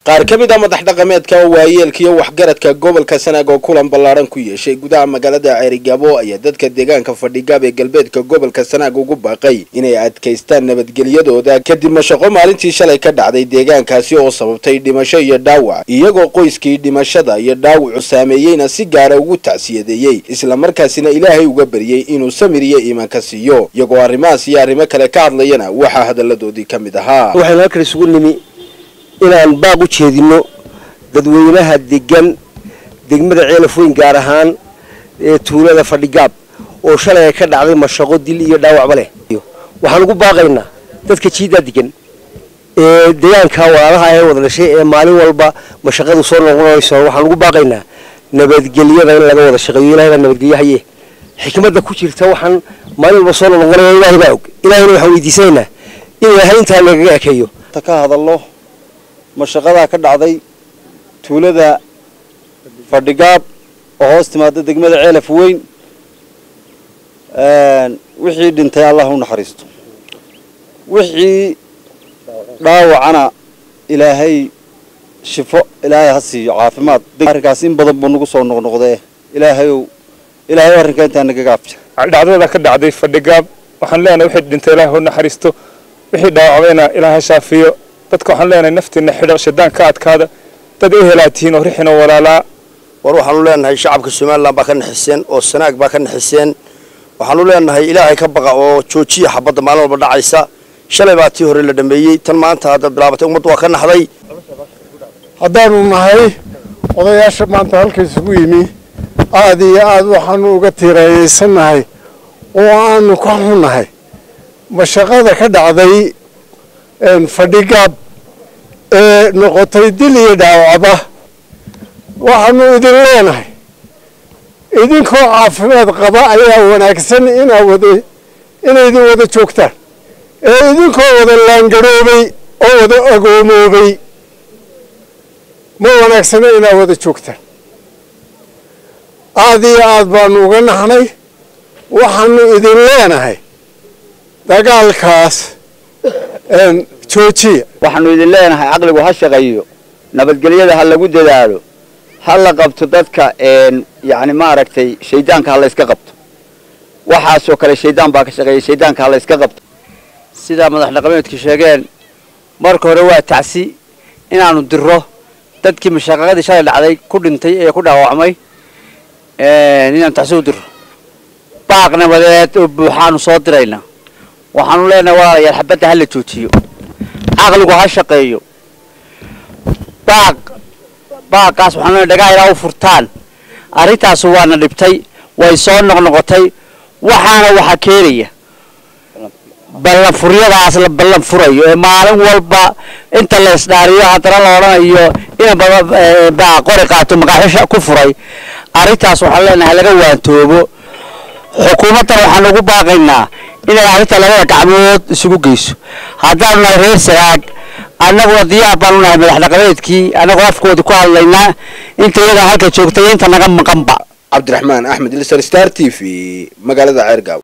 qaar ka mid a madax dhaqameedka waayeelka iyo waxgaradka gobolka sanaag oo kulan ballaadhan ku yeeshay gudaha magaalada ceerigaabo ayaa dadka deegaanka fadhigaab ee galbeedka gobolka sanaag ugu baaqay inay adkaystaan nabadgelyadooda kadib mashaqo maalintii shalay ka dhacday deegaankaasi oo sababtay dhimasho iyo dhaawac iyagoo qoyskii dhimashada iyo dhaawacu saameeyeyna si gaara ugu tacsiyadeeyey islamarkaasina ilaahay uga baryey inuu samir iyo iimaanka siiyo iyagoo arrimahaas iyo arrimo kale ka hadlayana waxaa hadalladoodii ka mid ahaa waxaynu halkan isugu nimi inaan baaq u jeedino dadweynaha degan degmada ceelafoyn gaar ahaan ee tuulada fadhigaab oo shalay ay ka dhacday mashaqo dil iyo dhaawacba leh waxaan ugu baaqaynaa dadka jiidaa degan ee deegaanka walaalaha ee wada dhashay ee maalin walba mashaqadu soo noqonayso waxaan ugu baaqaynaa nabadgelyada in laga wada shaqeeyo ilahay baa nabadgelyo haye xikmadda ku jirta waxaan maalin walba soo noqonaya ilaahay baa og ilahayna waxaan weydiisanaynaa in ilaahay intaa nagaga ekeeyo ka hadallo mashaqadaa ka dhacday tuulada fadhigaab oo hoos timaada degmada ceelaf weyn wixii dhintay allah u naxariisto wixii dhaawacana ilaahay shifo ilaahay ha siiyo caafimaad arrinkaas in badan buu nagu soo noqnoqdee ilaahayow ilaahay arrinkaa intaa nagaga afja dhacdada ka dhacday fadhigaab waxaan leenahay wixii dhintay ilaahay u naxariisto wixii dhaawacbayna ilaahay shaafiyo dadka waxaan leenahay naftiina xidho shadaan ka adkaada dad ehelaad tihiin oo rixina walaalaa war waxaanu leenahay shacabka somalilan baa ka naxiseen oo sanaag baa ka naxiseen waxaanu leenahay ilaahay ka baqa oo joojiya xabadda maalin walba dhacaysa shalay baa tii hore la dhameeyey tan maanta haddaad bilaabatay ummaddu waa ka naxday haddaanu nahay odayaasha maanta halka isugu yimi aad iyo aad waxaanu uga tiiraayeysannahay oo aanu ka xunnahay mashaqada ka dhacday fadhigaab ee noqotay dil iyo dhaawacba waxaanu idin leenahay idinkoo caafimaad qaba ayaa wanaagsan inaa wada inaydin wada joogtaan ee idinkoo wada laangaroobay oo wada agoomoobay ma wanaagsana inaa wada joogtaan aad iyo aad baanu uga naxnay waxaanu idin leenahay dagaalkaas joojiya waxaanu idin leenahay caqligu ha shaqeeyo nabadgelyada ha lagu dadaalo ha la qabto dadka yani maaragtay shaydaanka ha la yska qabto waxaasoo kale shaydaan baa ka shaqeeya shaydaanka ha la yska qabto sidaa madax dhaqameedku sheegeen marka hore waa tacsi inaanu diro dadkii mashaqaqadii shalay dhacday ku dhintay ee ku dhaawacmay inaanu tacsi u diro baaq nabadeed oo buuxaanu soo dirayna waxaanu leenahay walaalayaal xabadda ha la joojiyo caqligu ha shaqeeyo baaq baaqaas waxaanu leenahay dhagaa ilaa u furtaan arrintaasu waana dhibtay way soo noqnoqotay waxaana waxa keenaya ballanfuryadaas la ballan furayo ee maalin walba inta la isdhaariyo haddana la odhanayo ina baa qori qaato maqaaxisha ku furay arrintaas waxaan leenahay laga waantoobo xukuumaddan waxaan ugu baaqaynaa inay arrinta labada gacmood isugu geyso haddaanu nahay reer sanaag annaguna diyaar baanu nahay madax dhaqameedkii annagoo afkooda ku hadlaynaa inta iyadaa halka joogtay inta naga maqanba cabdiraxmaan axmed ilsar star t v magaalada ceergaaw